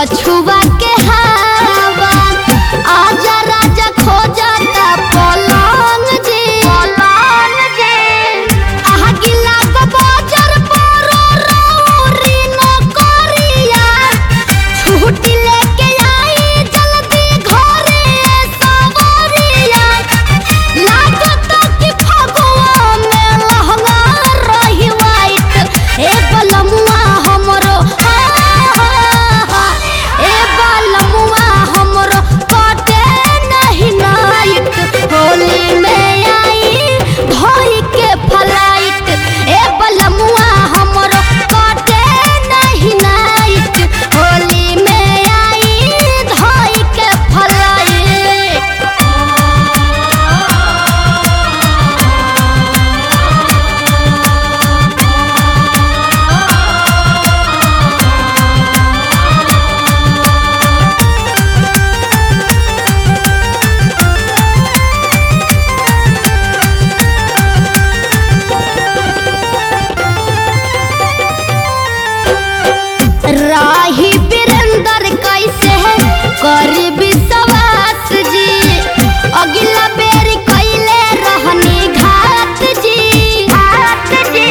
पछुआ के हवा आजा राजा खो जाता पलंग जी पलंग जी आहा गिला को बाजार पर रौरी न करिया छुट्टी लेके आई जल्दी घरे सवरिया लागत कि फगुआ में लहंगा रही वाइट ए बलमुआ हमरो हा, हा, हा, ए बलमुआ हमरो कटे नहीं नाइट होली में आई धोई के फ्लाइट ए बलमुआ हमरो कटे नहीं नाइट होली में आई धोई के फ्लाइट राही वीरेंद्र कैसे है कर विश्वास जी अगला बेर कैले रहनी घात जी घात जी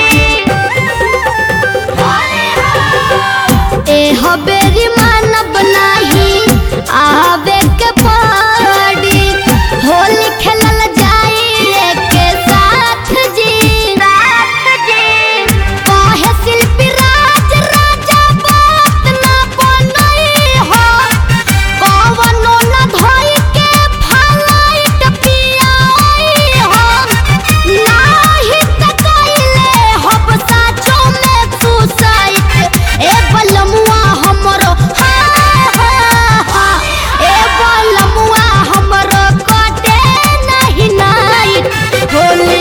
ए हबेरी मानब नाही आवे के पड़ी होली खेलल जाई के साथ जी साथ जी कहे शिल्पी राज राजा बात ना बनई हो कवनो न धोई के फ्लाइट पियाई हो नाही त कइले हब साचो में सुसाइट ए बलमुआ हमरो हा हा हा ए बलमुआ हमरो कटे नहीं नाइट होली